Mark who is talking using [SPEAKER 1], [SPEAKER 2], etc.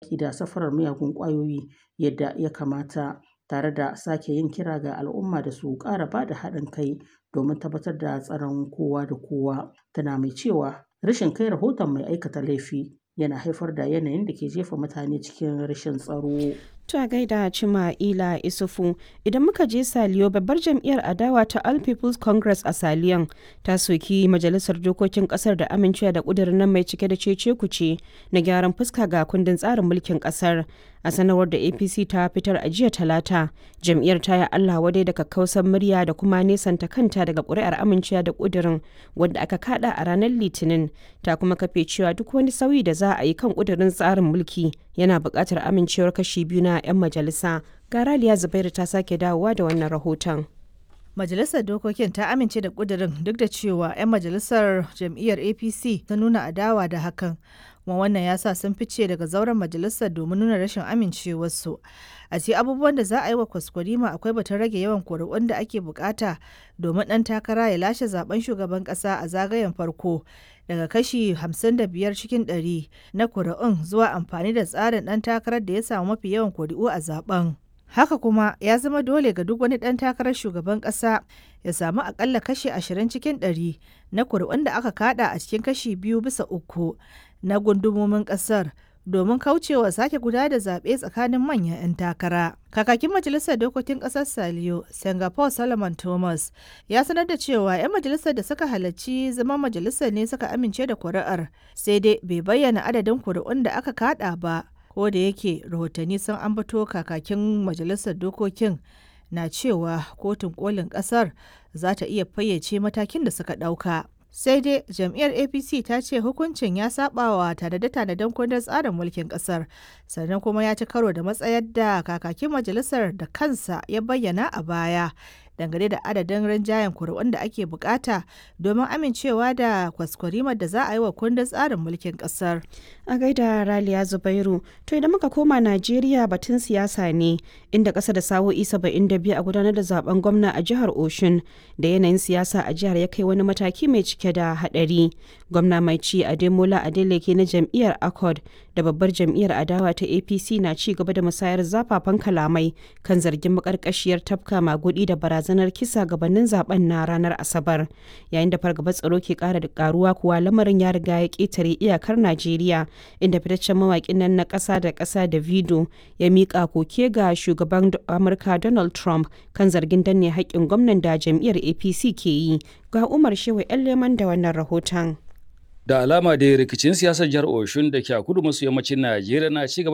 [SPEAKER 1] yaƙi da safarar miyagun ƙwayoyi yadda ya kamata tare da sake yin kira ga al'umma da su ƙara ba da haɗin kai domin tabbatar da tsaron kowa da kowa tana mai cewa rashin kai rahoton mai aikata laifi yana haifar da yanayin da ke jefa mutane cikin rashin tsaro.
[SPEAKER 2] Ta gaida Cima Ila Isufu idan muka je Saliyo babbar jam'iyyar adawa ta All People's Congress a Saliyon ta soki majalisar dokokin kasar da amincewa da ƙudurin nan mai cike da cece kuce na gyaran fuska ga kundin tsarin mulkin kasar. A sanarwar da APC ta fitar a jiya talata, jam'iyyar ta yi Allah wadai da kakkausan murya da kuma nesanta kanta daga ƙuri'ar amincewa da ƙudurin wanda aka kada a ranar Litinin ta kuma kafe cewa duk wani sauyi da za a yi kan ƙudurin tsarin mulki yana buƙatar amincewar kashi biyu na 'yan majalisa. Garaliya Zubairu ta sake dawowa da wannan rahoton.
[SPEAKER 3] Majalisar Dokokin ta amince da ƙudurin duk da cewa 'yan majalisar jam'iyyar APC ta nuna adawa da hakan. kuma wannan ya sa sun fice daga zauren majalisar domin nuna rashin amincewarsu a ce abubuwan da za a yi wa kwaskwarima akwai batun rage yawan kuri'un da ake bukata domin ɗan takara ya lashe zaben shugaban ƙasa a zagayen farko daga kashi 55 cikin 100 na kuri'un zuwa amfani da tsarin ɗan takarar da ya samu mafi yawan kuri'u a zaben haka kuma ya zama dole ga duk wani ɗan takarar shugaban ƙasa ya samu akalla kashi 20 cikin 100 na kuri'un da aka kada a cikin kashi biyu bisa uku na gundumomin kasar domin kaucewa sake guda da zaɓe tsakanin manyan 'yan takara. Kakakin Majalisar Dokokin Ƙasar Saliyo, Singapore Solomon Thomas, ya sanar da cewa 'yan majalisar da suka halarci zama majalisar ne suka amince da kuri'ar, sai dai bai bayyana adadin kuri'un da aka kada ba, ko da yake rahotanni sun ambato kakakin Majalisar Dokokin na cewa kotun kolin ƙasar za ta iya fayyace matakin da suka ɗauka. sai dai jam'iyyar apc ta ce hukuncin ya saba wa tanade-tanaden kundin tsarin mulkin kasar sannan kuma ya ci karo da matsayar da kakakin majalisar da kansa ya bayyana a baya dangane da adadin rinjayen kuri'un da ake bukata domin amincewa da kwaskwarimar da za a yi wa kundin tsarin mulkin kasar.
[SPEAKER 2] A gaida Raliya Zubairu, to idan muka koma Najeriya batun siyasa ne inda ƙasa da sa'o'i biyu a gudanar da zaben gwamna a jihar Oshun da yanayin siyasa a jihar ya kai wani mataki mai cike da haɗari. Gwamna mai ci Ademola Adeleke na jam'iyyar Accord da babbar jam'iyyar adawa ta APC na ci gaba da musayar zafafan kalamai kan zargin makarkashiyar tafka magudi da barazana barazanar kisa gabanin zaben na ranar asabar yayin da fargabar tsaro ke kara da karuwa kuwa lamarin ya riga ya ketare iyakar najeriya inda fitaccen mawakin nan na kasa da kasa da vido ya mika koke ga shugaban amurka donald trump kan zargin danne haƙƙin gwamnan da jam'iyyar apc ke yi ga umar shehu yan leman da wannan rahoton
[SPEAKER 4] da alama da rikicin siyasar jihar oshun da ke a kudu maso yammacin najeriya na ci gaba